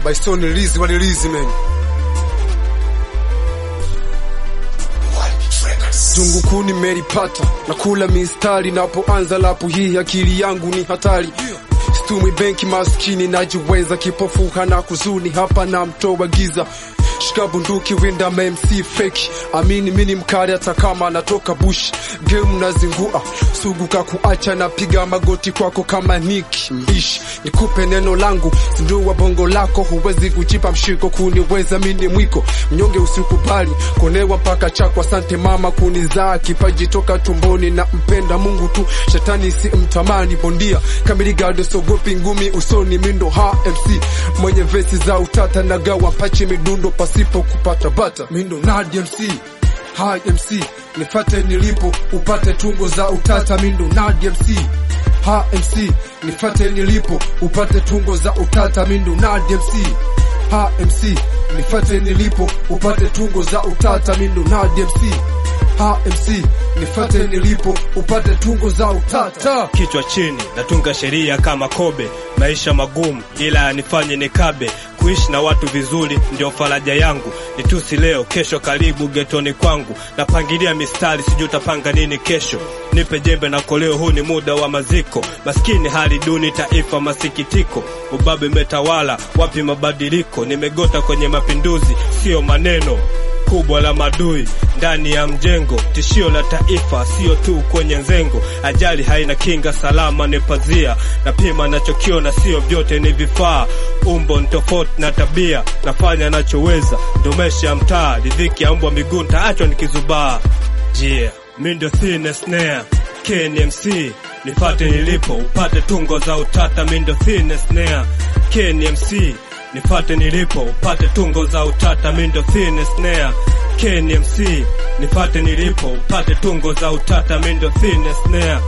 Bison release wa release man. Jungu kuu nimelipata na kula mistari, napoanza lapu hii akili yangu ni hatari. Stumwi benki maskini, najiweza kipofu hana kuzuni, hapa na mtoa giza Shika bunduki winda MC fake amini mini mkali hata kama natoka bush game nazingua sugu kakuacha napiga magoti kwako kama Nick ish nikupe neno langu zindua bongo lako huwezi kujipa mshiko kuniweza mini mwiko mnyonge usikubali konewa mpaka chako asante mama kunizaa kipaji toka tumboni na mpenda Mungu tu shetani si mtamani bondia kamili gado sogopi ngumi usoni mindo ha MC mwenye vesi za utata nagawa pachi midundo pasipo kupata bata mindo Nadi MC Hi MC nifate nilipo upate tungo za utata mindo Nadi MC Ha MC nifate nilipo upate tungo za utata mindo Nadi MC Ha MC nifate nilipo upate tungo za utata mindo Nadi MC Ha MC nifate nilipo upate tungo za utata kichwa chini natunga sheria kama kobe maisha magumu ila yanifanye nikabe kuishi na watu vizuri ndio faraja yangu nitusi leo kesho karibu getoni kwangu napangilia mistari sijui utapanga nini kesho nipe jembe na koleo huu ni muda wa maziko maskini hali duni taifa masikitiko ubabe metawala wapi mabadiliko nimegota kwenye mapinduzi sio maneno kubwa la madui ndani ya mjengo, tishio la taifa sio tu kwenye nzengo. Ajali haina kinga, salama ni pazia. Napima nachokiona, sio vyote ni vifaa. Umbo ni tofauti na tabia, nafanya nachoweza, ndomesha mtaa. Ridhiki ya mbwa miguu ntaachwa nikizubaa. Yeah, mi ndio Thin Snare KNMC, nifate nilipo upate tungo za utata. Mi ndio Thin Snare KNMC nifate nilipo upate tungo za utata mindo thin snare KNMC nifate nilipo upate tungo za utata mindo thin snare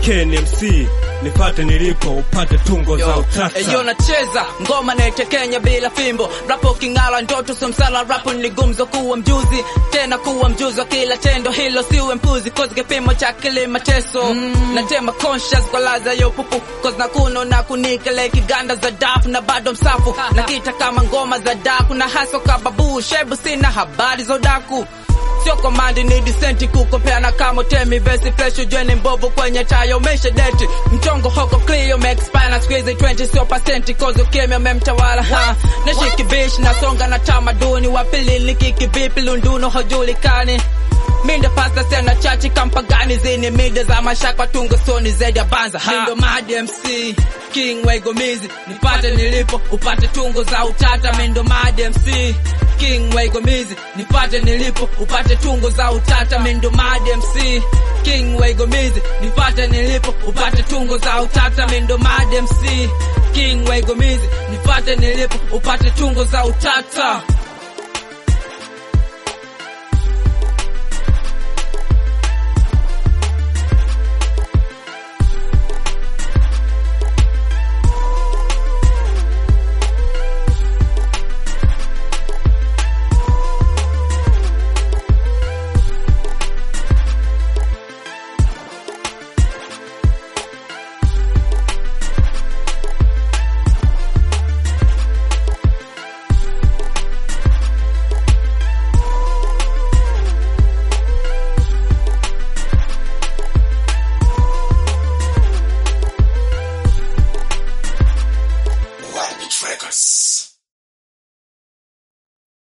KNMC nifate nilipo upate tungo za utata Eyo nacheza ngoma naitekenya bila fimbo, rapo king'ala ndoto somsala, rapo ni gumzo kuwa mjuzi tena kuwa mjuzi wa kila tendo, hilo siwe mpuzi, cause kipimo cha kile mateso mm. natema conscious kwa laza yo pupu, cause na kuno na kunikele kiganda za dafu na bado msafu na kita kama ngoma za daku na haso kababu shebu, sina habari za udaku sio komandi ni disenti kukopeana kama temi vesi fresh ujweni mbovu kwenye tayo umesha deti mchongo hoko clear umeexpire na squeeze 20 sio pasenti cause ukimya umemtawala ha na shiki bish na songa na tamaduni wapili nikiki vipi lunduno hojulikani Mindo pasta sena chachi kampagani zini mida za mashaka tungo soni zaidi ya banza ha. Mindo Mad MC King Waigomizi nipate nilipo upate tungo za utata Mindo Mad MC King Waigomizi nipate nilipo upate tungo za utata Mindo Mad MC King Waigomizi nipate nilipo upate tungo za utata Mindo Mad MC King Waigomizi nipate nilipo upate tungo za utata Wild Records.